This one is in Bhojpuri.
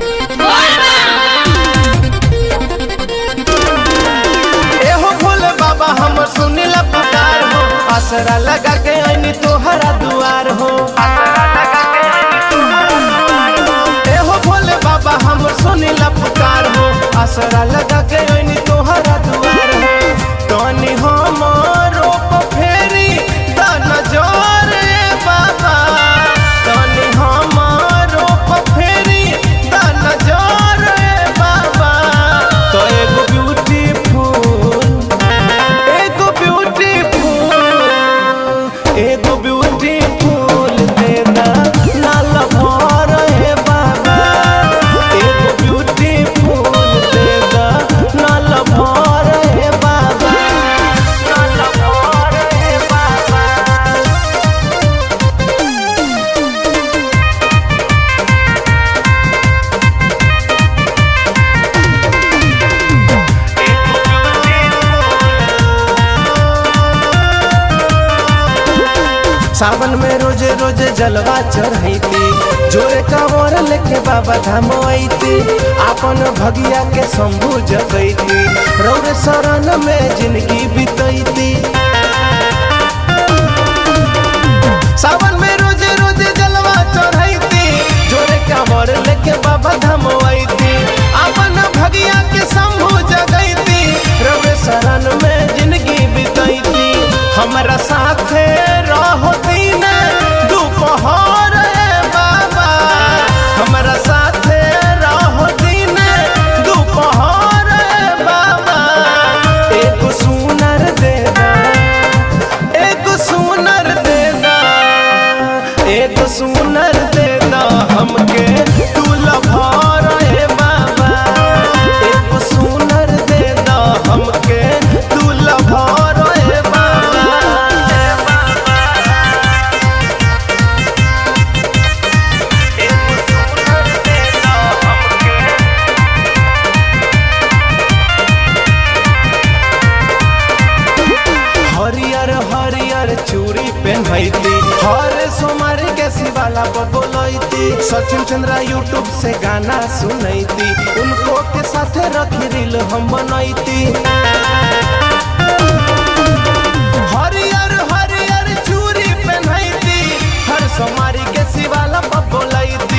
एहो भोले बाबा हमर सुनिला पुकार हो आसरा लगा के आईनी तोहरा दुआर हो एहो भोले बाबा हमर सुनिला पुकार हो आसरा लगा के आईनी तोहरा दुआर हो तनी हमरो पे फेरी द नजर ए बाबा तनी हमरो पे फेरी द नजर ए बाबा तो एगो ब्यूटीफुल एगो ब्यूटीफुल एगो ब्यूटीफुल देना लाल भर हे बाबा एगो ब्यूटीफुल देना लाल भर हे बाबा लाल भर हे बाबा सावन में रोजे रोजे जलवा चढ़ैती जोरे कांवर लेके बाबा धाम अइती आपन भगिया के शंभु जगैती रौरे शरण में जिंदगी बितैती सावन में रोजे रोजे जलवा चढ़ैती जोरे कांवर लेके बाबा धाम अइती आपन भगिया के शंभु जगैती रौरे शरण में जिंदगी बितैती हमरा साथे रहो दिन दोपहर ए बाबा हमरा साथे रहो दिन दोपहर ए बाबा एगो सुनर देना एगो सुनर देना एगो सुनर देना हमके तू लभर ए बाबा एगो सुनर देना हमके तू लभर ए बाबा ए बाबा एगो सुनर देना हमके हरियर हरियर चूड़ी पहनती हर सोमवार के शिवाला बबोलती सचिन चंद्रा यूट्यूब से गाना सुनैती उनको के साथे रखी रील हम बनैती हरियर हरियर चूड़ी पहनती हर सोमवार के शिवाला बबोलती